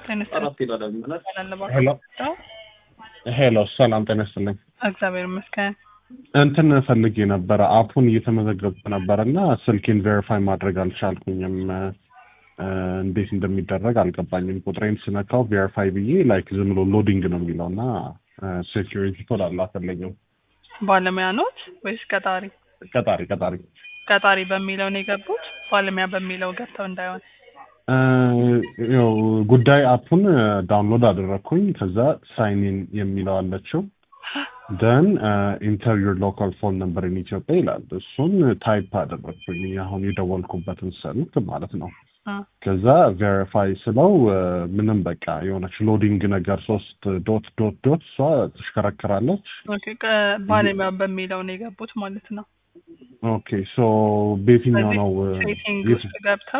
ሄሎ ሄሎ፣ ሰላም ጤና ይስጥልኝ። እግዚአብሔር ይመስገን። እንትን ፈልጌ ነበረ አፑን እየተመዘገብኩ ነበር እና ስልኬን ቬሪፋይ ማድረግ አልቻልኩኝም። እ፣ እንዴት እንደሚደረግ አልገባኝም። ቁጥሬን ስነካው ቬሪፋይ ብዬ ላይክ ዝም ብሎ ሎዲንግ ነው የሚለው እና ሴኪሪቲ ኮድ አላፈለኝም። ባለሙያ ኖት ወይስ ቀጣሪ? ቀጣሪ ቀጣሪ ቀጣሪ በሚለው ነው የገቡት። ባለሙያ በሚለው ገብተው እንዳይሆን። እ፣ ያው ጉዳይ አፑን ዳውንሎድ አደረግኩኝ። ከዛ ሳይኒን የሚለው አለችው ደን ኢንተር ዩር ሎካል ፎን ነምበር ኢን ኢትዮጵያ ይላል። እሱን ታይፕ አደረግኩኝ አሁን የደወልኩበትን ስልክ ማለት ነው። አ፣ ከዛ ቬሪፋይ ስለው እ፣ ምንም በቃ የሆነች ሎዲንግ ነገር ሶስት ዶት ዶት ዶት እሷ ትሽከረከራለች። ኦኬ። ቀ- ባለሙያ በሚለው ነው የገቡት ማለት ነው። ኦኬ ሶ በየትኛው ነው እ፣ ሴቲንግ የት- ውስጥ ገብተው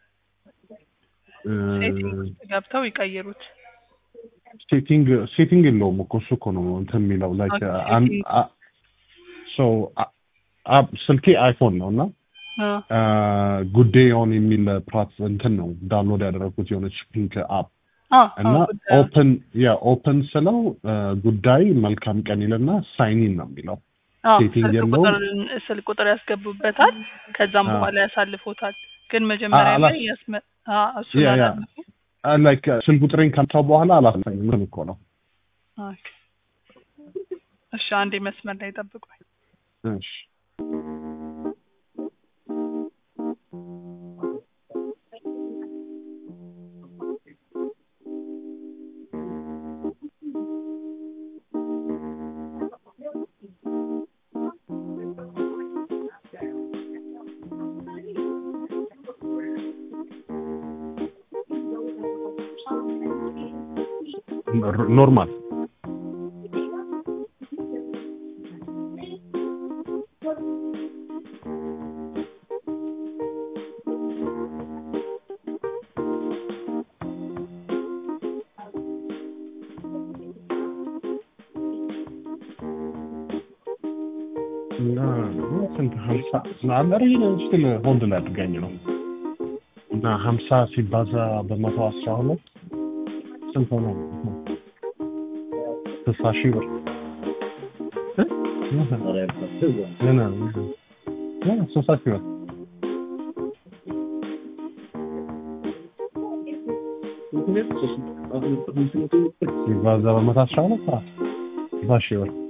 እ፣ ሴቲንግ ውስጥ ገብተው ይቀይሩት። ሴቲንግ ሴቲንግ የለውም እኮ እሱ እኮ ነው እንትን የሚለው ላይክ ኦኬ፣ አን ሴቲንግ። አ- ሶ አ- አ- ስልኬ አይፎን ነው እና አ፣ ጉዳዩን የሚል ፕላት እንትን ነው ዳውንሎድ ያደረኩት የሆነች ፒንክ አፕ አ፣ እና አዎ፣ ጉዳዩ። ኦፕን ያ ኦፕን ስለው እ፣ ጉዳይ መልካም ቀን ይልና ሳይኒን ነው የሚለው አዎ፣ ሴቲንግ ስልክ የለውም? ቁጥር ስልክ ቁጥር ያስገቡበታል። ከዛም አ። በኋላ ያሳልፎታል። ግን መጀመሪያ አላ- ላይ ያስመ አ፣ እሱን ያ ያ አላለፉ። ላይክ ስልክ ቁጥሬን ካምታው በኋላ አላሳኝም ምን እኮ ነው ኦኬ። እሺ፣ አንዴ መስመር ላይ ጠብቁኝ። እሺ ኖር- ኖርማል እና ስንት ሀምሳ አለር ስቲል ሆልድ ላይ አድርጋኝ ነው እና ሀምሳ ሲባዛ በመቶ አስራ ሁለት ስንት ሆነ? ስልሳ ሺህ ብር እ? ገና ገና ስልሳ ሺህ ብር ሲባዛ በመቶ አስራ ሁለት ስልሳ ሺህ ብር